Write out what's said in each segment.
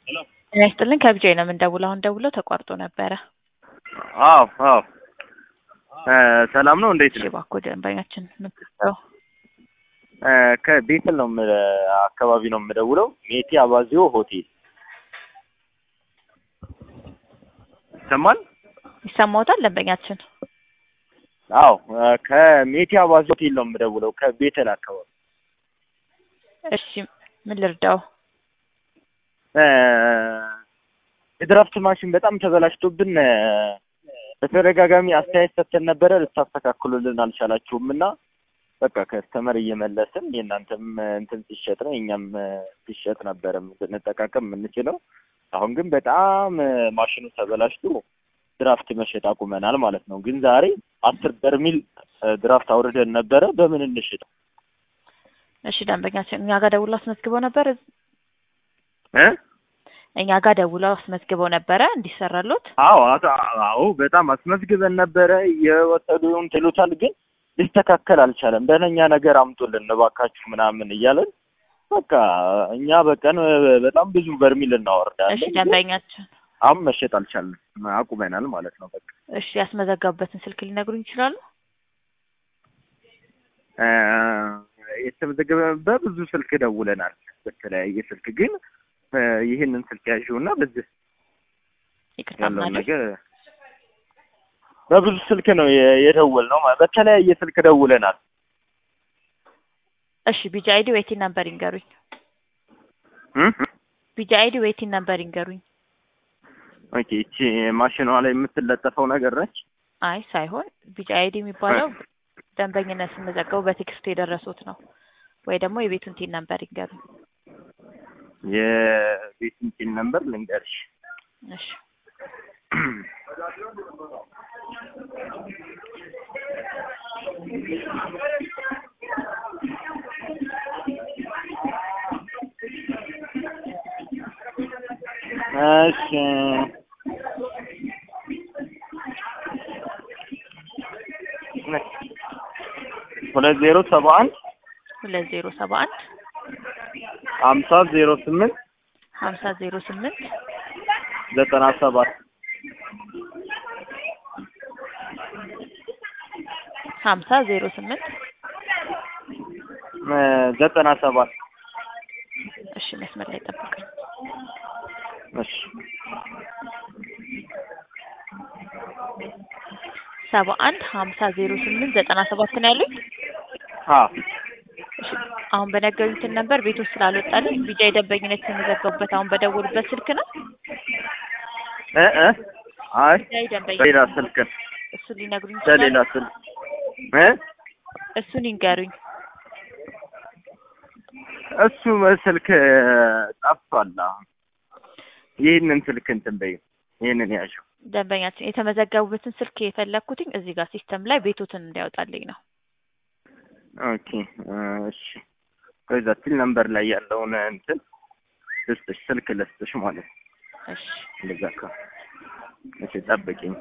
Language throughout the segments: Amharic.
ጤና ይስጥልኝ ከቢጃይ ነው የምንደውለው። አሁን ደውለው ተቋርጦ ነበረ። አዎ አዎ እ ሰላም ነው እንዴት እሺ ነው? እባክዎ ደንበኛችን ምትሰው እ ከቤተል ነው የም- አካባቢ ነው የምደውለው። ሜቴ አባዚዮ ሆቴል ይሰማል? ይሰማዎታል ደንበኛችን? አዎ እ ከሜቴ አባዚዮ ሆቴል ነው የምደውለው ከቤተል አካባቢ እሺ ምን ልርዳው? እ የድራፍት ማሽን በጣም ተበላሽቶብን እ በተደጋጋሚ አስተያየት ሰጥተን ነበረ። ልታስተካክሉልን አልቻላችሁም እና በቃ ከስተመር እየመለስን የእናንተም እ እንትን ሲሸጥ ነው የእኛም እ ሲሸጥ ነበረ ብንጠቃቀም የምንችለው። አሁን ግን በጣም እ ማሽኑ ተበላሽቶ ድራፍት መሸጥ አቁመናል ማለት ነው። ግን ዛሬ አስር በርሚል እ ድራፍት አውርደን ነበረ። በምን እንሽጥ? እሺ ደንበኛችን እኛ ጋር ደውለው አስመዝግበው ነበር። እ እኛ ጋር ደውለው አስመዝግበው ነበረ እንዲሰራሎት። አዎ አቶ- አዎ በጣም አስመዝግበን ነበረ። የወሰዱን ትሉታል፣ ግን ሊስተካከል አልቻለም። ደህነኛ ነገር አምጡልን እባካችሁ ምናምን እያለን በቃ እኛ በቀን እ በጣም ብዙ በርሚል እሺ እናወርዳለን። ደንበኛችን አሁን መሸጥ አልቻልንም፣ አቁመናል ማለት ነው። በቃ እሺ ያስመዘገቡበትን ስልክ ሊነግሩኝ ይችላሉ? እ የተመዘገበ በብዙ ስልክ ደውለናል፣ በተለያየ ስልክ ግን እ ይህንን ስልክ ያዥውና በዚህ ይቅርታ ያለውን ምናለኝ? ነገር በብዙ ስልክ ነው የ- የደወልነው ማለት በተለያየ ስልክ ደውለናል። እሺ ቢጂ አይዲ ዌቲን ነምበር ይንገሩኝ። እ? ቢጂ አይዲ ዌቲን ነምበር ይንገሩኝ። ኦኬ እቺ ማሽኗ ላይ የምትለጠፈው ነገር ነች። አይ ሳይሆን ቢጂ አይዲ የሚባለው ደንበኝነት ሲመዘገቡ በቴክስት የደረሱት ነው ወይ ደግሞ የቤቱን ቲን ነምበር ይንገሩኝ። የቤትን ቲን ነምበር ልንገርሽ። እሺ እሺ ሁለት ዜሮ ሰባ አንድ ሁለት ዜሮ ሰባ አንድ ሀምሳ ዜሮ ስምንት ሀምሳ ዜሮ ስምንት ዘጠና ሰባት ሀምሳ ዜሮ ስምንት እ ዘጠና ሰባት እሺ መስመር ላይ ጠብቀኝ። እሺ ሰባ አንድ ሀምሳ ዜሮ ስምንት ዘጠና ሰባት ነው ያሉኝ። አ እሺ አሁን በነገሩትን ነበር ቤቶች ስላልወጣልን ቢጃ የደንበኝነት የተመዘገቡበት አሁን በደወሉበት ስልክ ነው። እ እ አይ ቢጃ ደንበኛ በሌላ ስልክ እሱን ሊነግሩኝ በሌላ ይችላሉ? ስልክ እ እሱን ይንገሩኝ። እሱ ስልክ ጠፍቷል። አሁን ይህንን ስልክ እንትን በይው፣ ይህንን ያዥው። ደንበኛችን የተመዘገቡበትን ስልክ የፈለግኩትኝ እዚህ ጋር ሲስተም ላይ ቤቶትን እንዲያወጣልኝ ነው። ኦኬ እሺ። ከዛ ቲል ነምበር ላይ ያለውን እንትን ልስጥሽ፣ ስልክ ልስጥሽ ማለት ነው። እሺ እንደዛ ከ እሺ፣ ጠብቂኝ።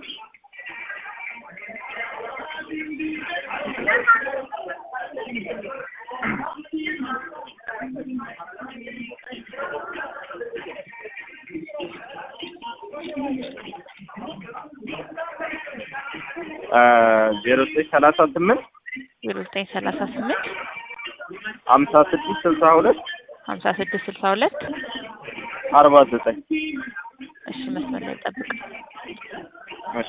ዜሮ ዘጠኝ ሰላሳ ስምንት ዜሮ ዘጠኝ ሰላሳ ስምንት ሀምሳ ስድስት ስልሳ ሁለት ሀምሳ ስድስት ስልሳ ሁለት አርባ ዘጠኝ እሺ መስመር ላይ ጠብቅ። እሺ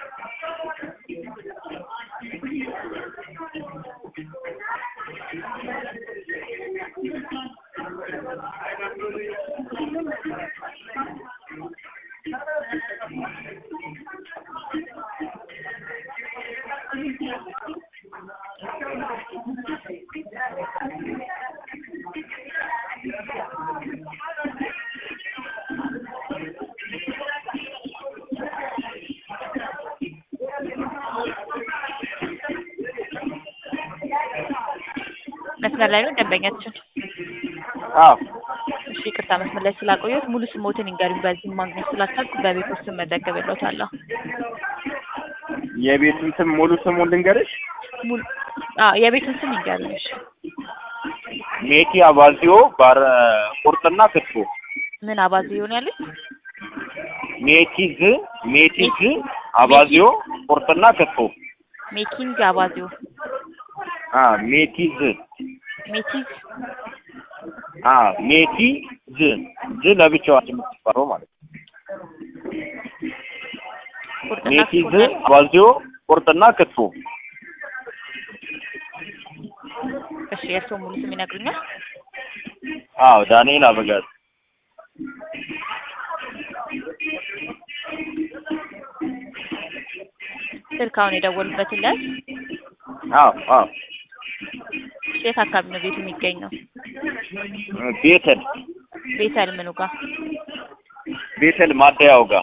መስመር ላይ ነው ደንበኛችን። አዎ እሺ ይቅርታ መስመር ላይ ስላቆየሁት ሙሉ ስሞትን ይንገሩኝ። በዚህ ማግኘት ስላልቻልኩ በቤት ውስጥ መዘገብለታለሁ። የቤቱን ስም ሙሉ ስሙን ልንገርሽ። ሙሉ አዎ የቤቱን ስም ይንገሩኝ። እሺ ሜቲ አባዚዮ ባር ቁርጥና ክትፎ ምን አባዜ ይሆን ያሉኝ? ሜቲዝ ሜቲዝ አባዚዮ ቁርጥና ክትፎ ሜኪንግ አባዚዮ አ ሜቲዝ ሜቲዝ አ ሜቲዝ ዝ ለብቻዋ የምትጠራው ማለት ነው። ቁርጥና ሜቲዝ ክትፎ ነው። አባዚዮ ቁርጥና ክትፎ እሺ የእርስዎ ሙሉ ስም ይነግሩኛል? አዎ ዳንኤል አበጋዝ ስልክ አሁን የደወሉበትን ላይ አዎ አዎ የት አካባቢ ነው ቤቱ የሚገኘው? ቤተል ቤተል ምኑ ጋር? ቤተል ማደያው ጋር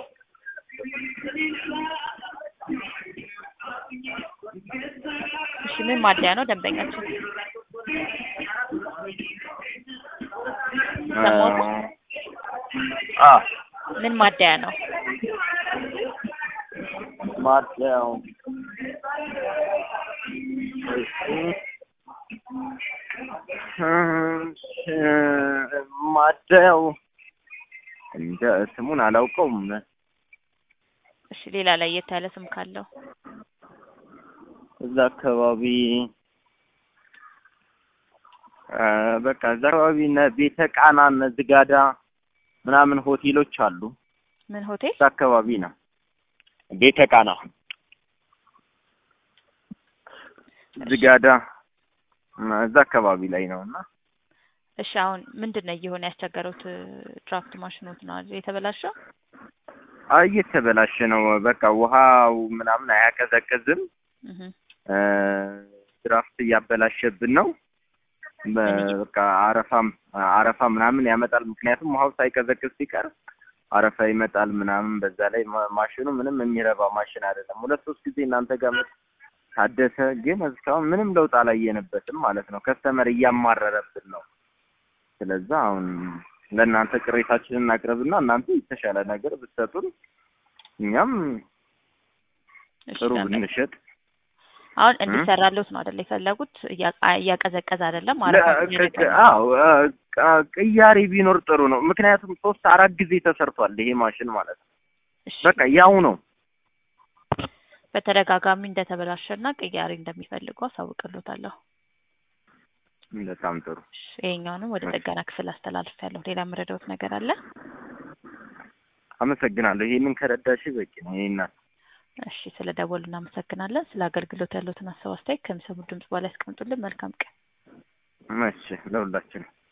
እሺ ምን ማደያ ነው ደንበኛችን? ሰሞኑ? አ ምን ማደያ ነው? ማደያው ማደያው እንደ ስሙን አላውቀውም። እሺ ሌላ ለየት ያለ ስም ካለው? እዛ አካባቢ አ፣ በቃ እዛ አካባቢ እነ ቤተ ቃና እነ ዝጋዳ ምናምን ሆቴሎች አሉ። ምን ሆቴል? እዛ አካባቢ ነው ቤተ ቃና ዝጋዳ እና እዛ አካባቢ ላይ ነው እና እሺ አሁን ምንድን ነው እየሆነ ያስቸገሩት? ድራፍት ማሽኖት ነው አይደል የተበላሸው? አይ እየተበላሸ ነው። በቃ ውሃው ምናምን አያቀዘቅዝም። እህ እ፣ ድራፍት እያበላሸብን ነው። በ- እኔ- በቃ አረፋም አረፋ ምናምን ያመጣል። ምክንያቱም ውሃው ሳይቀዘቅዝ ሲቀር አረፋ ይመጣል ምናምን። በዛ ላይ ማ- ማሽኑ ምንም የሚረባ ማሽን አይደለም። ሁለት ሶስት ጊዜ እናንተ ጋር መጥ ታደሰ፣ ግን እስካሁን ምንም ለውጥ አላየንበትም ማለት ነው። ከስተመር እያማረረብን ነው። ስለዛ አሁን ለእናንተ ቅሬታችንን እናቅርብና እናንተ የተሻለ ነገር ብትሰጡን እኛም እሺ ጥሩ ደንበኛ ብንሸጥ አሁን እ? እንዲሰራልዎት ነው አይደል የፈለጉት? እያ- እያቀዘቀዘ አይደለም ለ- አረፋ ቅ- እያደረገ ቅ- ነው። አዎ አ፣ ቃ- ቅያሬ ቢኖር ጥሩ ነው። ምክንያቱም ሶስት አራት ጊዜ ተሰርቷል ይሄ ማሽን ማለት ነው። እሺ በቃ ያው ነው። በተደጋጋሚ እንደተበላሸና ቅያሬ እንደሚፈልጉ አሳውቅልዎታለሁ። በጣም ጥሩ። እሺ ይሄኛውንም ወደ ጥገና ክፍል አስተላልፌያለሁ። ሌላ የምረዳዎት ነገር አለ? አመሰግናለሁ። ይሄንን ከረዳሽ በቂ ነው። ይሄና እሺ ስለ ደወሉ እናመሰግናለን። ስለ አገልግሎት ያሉትን ሀሳብ አስተያየት ከሚሰሙ ድምጽ በኋላ ያስቀምጡልን። መልካም ቀን። እሺ ለሁላችንም